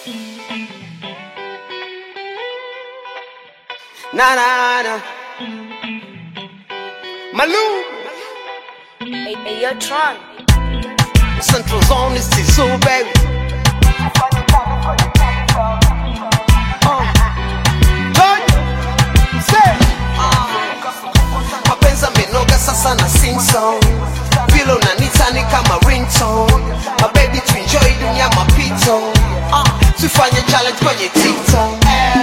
Na na na. Malou. Hey, hey, yo, Tron. Central Zone is Tizu, baby. Uh. Joy. Say. Mapenzi amenoga sasa na sing song vile unanita ni kama ringtone My baby to enjoy dunia mapito uh, tufanye challenge kwenye tiktok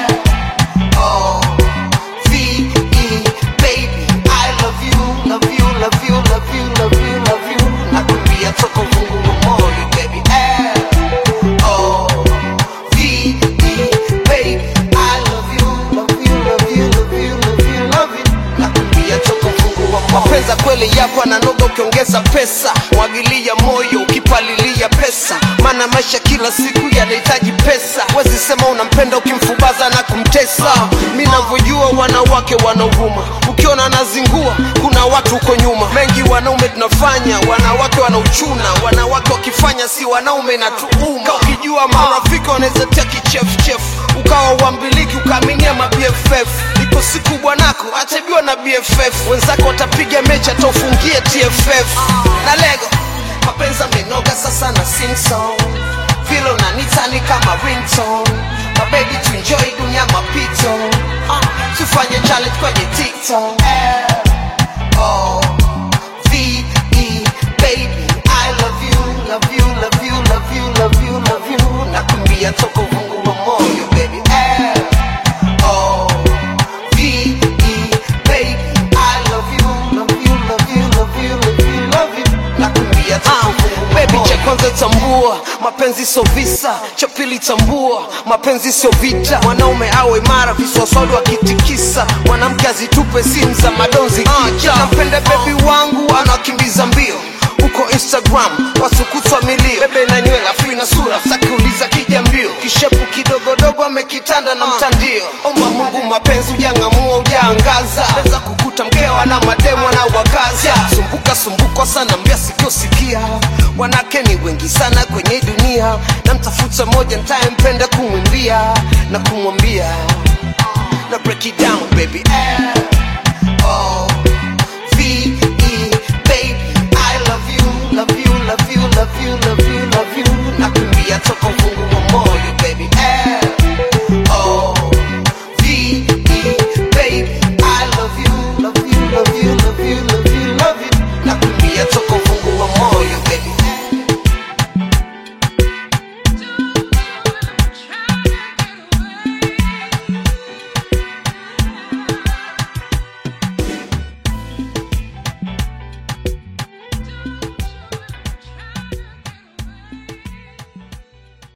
Oh, V-E, baby, I love you, love you, love you, love you, love you, love you. Nakwambia toka uvungu wa moyo, baby. Eh, oh, V-E, baby, I love you, love you, love you, love you, love you, love you. Nakwambia toka uvungu wa moyo. Mapenzi ya kweli yako ananoga ukiongeza pesa, mwagilia moyo ukipalilia pesa, maana maisha kila siku yanahitaji pesa. Wezi sema unampenda ukimfubaza na kumtesa. Mi navyojua wanawake wanauvuma, ukiona nazingua, kuna watu huko nyuma. Mengi wanaume tunafanya, wanawake wanauchuna, wanawake wakifanya si wanaume na tuuma. Ukijua marafiki wanaweza tia kichefuchefu, ukawa uambiliki ukaaminia ma BFF. Iko siku bwanako ataibiwa na BFF, wenzako watapiga mechi ataufungie TFF na lego mapenzi amenoga sasa na sing song vile unanita ni kama ringtone My baby to enjoy dunia mapito uh, tufanye challenge kwenye tiktok oh, V-E, baby I love you, love you, love you, love you, love you, love you nakumbia toka uvungu wa moyo baby eh, oh, V-E, baby I love you, love you, love you, love you, love you, love you nakumbia toka uvungu wa Baby cha kwanza tambua mapenzi sio visa, cha pili tambua mapenzi sio vita. Mwanaume awe imara, viswaswali wakitikisa, mwanamke azitupe simu za madonzi kicha. Nampenda bebi wangu anakimbiza mbio uko Instagram wasukutwa milio, bebe na nywele afu ina sura sakiuliza kija mbio, kishepu kidogodogo amekitanda na mtandio. Omba Mungu mapenzi ujang'amua ujaangaza, weza kukuta mkewa na mademo na wakaza sumbuka sumbuka sana mbia sikosikia wanake ni wengi sana kwenye dunia na mtafuta moja ntayempenda kumwimbia na kumwambia na break it down baby eh, oh, V-E, baby I love you, love you, love you, love you, love you, love you